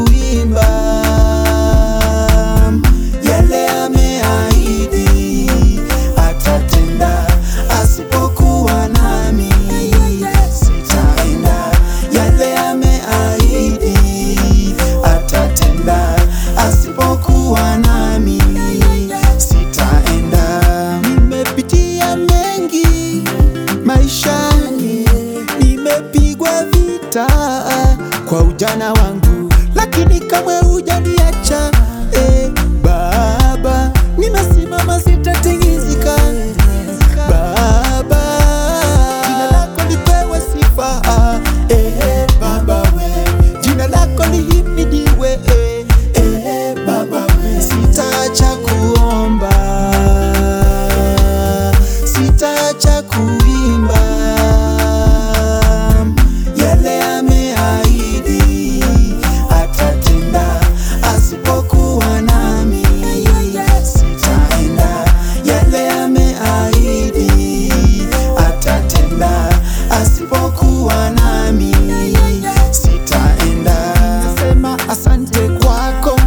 kuimba yale ameahidi atatenda, asipokuwa nami sitaenda. Yale ameahidi atatenda, asipokuwa nami sitaenda. Nimepitia mengi maishani, nimepigwa vita kwa ujana wangu, lakini kamwe hujaniacha eh, Baba, nimesimama sitatingizika Baba, jina lako lipewe sifa eh, Baba we, jina lako lihimidiwe eh, eh, Baba we, sitaacha kuomba, sitaacha kuimba yale ameahidi atatenda, asipokuwa nami sitaenda. Yale ameahidi atatenda, asipokuwa nami sitaenda. Nasema asante kwako,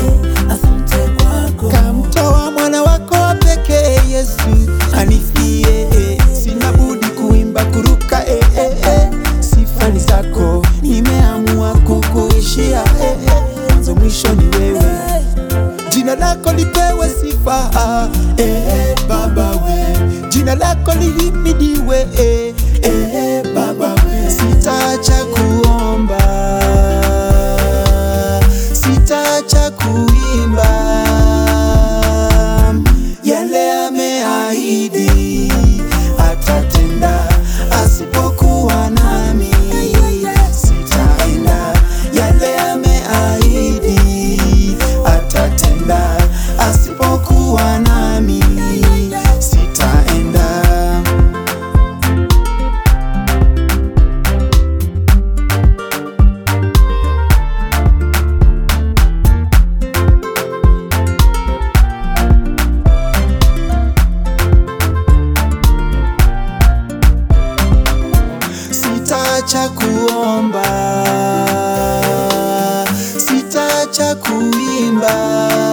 kamtoa mwana wako wa pekee Yesu anifie, sina budi kuimba kuruka, eh, eh, eh. sifa ni zako, nimeamua kukuishia, eh, eh. mwanzo mwisho ni wewe, jina lako lipewe sifa, eh, Baba we, jina lako lihimidiwe, eh, eh, Baba we, sitaacha kuomba, sitaacha kuimba yale ameahidi atatenda, asipokuwa nami sitaenda. Yale ameahidi atatenda, asipokuwa nami sitaenda. sitaacha kuomba, sitaacha kuimba